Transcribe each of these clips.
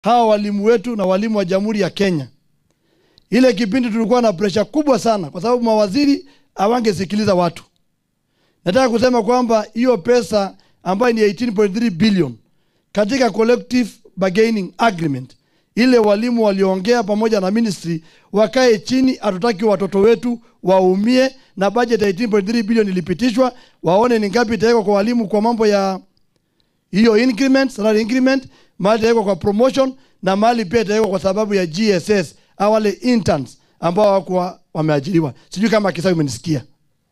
hawa walimu wetu na walimu wa Jamhuri ya Kenya. Ile kipindi tulikuwa na presha kubwa sana, kwa sababu mawaziri hawangesikiliza watu. Nataka kusema kwamba hiyo pesa ambayo ni 18.3 billion katika collective bargaining agreement, ile walimu waliongea pamoja na ministry wakae chini, hatutaki watoto wetu waumie, na budget ya 18.3 billion ilipitishwa, waone ni ngapi itawekwa kwa walimu kwa mambo ya hiyo increment, salary increment, mahali itawekwa kwa promotion na mahali pia itawekwa kwa sababu ya GSS au wale interns ambao hawakuwa wameajiriwa. Sijui kama kisa umenisikia.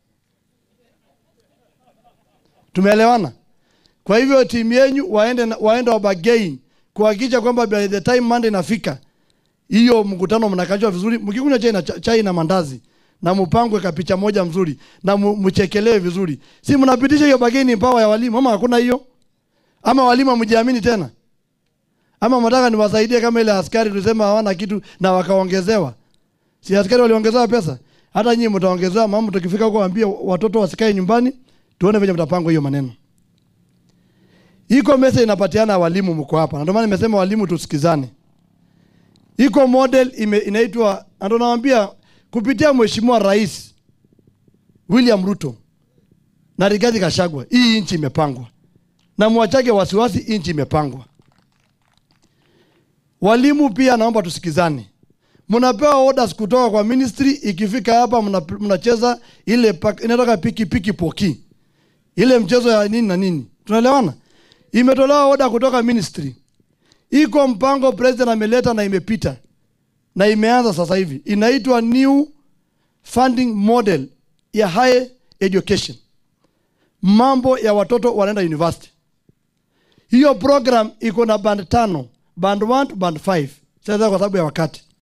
Tumeelewana? Kwa hivyo timu yenu waende na- waende wabagain kuhakikisha kwamba by the time Monday inafika hiyo mkutano mnakajwa vizuri, mkikunywa chai na chai na mandazi na mpangwe kapicha moja mzuri na mu- mchekelewe vizuri, si mnapitisha hiyo bargaining power ya walimu ama hakuna hiyo? Ama walimu hamjiamini tena? Ama mnataka niwasaidie kama ile askari tulisema hawana kitu na wakaongezewa? Si askari waliongezewa pesa? Hata nyinyi mtaongezewa, mama, tukifika huko waambie watoto wasikae nyumbani, tuone venye mtapangwa hiyo maneno. Iko message inapatiana walimu, mko hapa, na ndio maana nimesema walimu tusikizane. Iko model ime, inaitwa na ndio nawaambia kupitia Mheshimiwa Rais William Ruto na Rigathi Gachagua, hii nchi imepangwa, na mwachage wasiwasi, nchi imepangwa. Walimu pia naomba tusikizane. Mnapewa orders kutoka kwa ministry, ikifika hapa mna- mnacheza ile pak- inatoka piki piki poki, ile mchezo ya nini na nini, tunaelewana? Imetolewa order kutoka ministry, iko mpango president ameleta na imepita na imeanza sasa hivi, inaitwa new funding model ya higher education, mambo ya watoto wanaenda university. Hiyo program iko na band tano, band 1 to band 5. Sasa kwa sababu ya wakati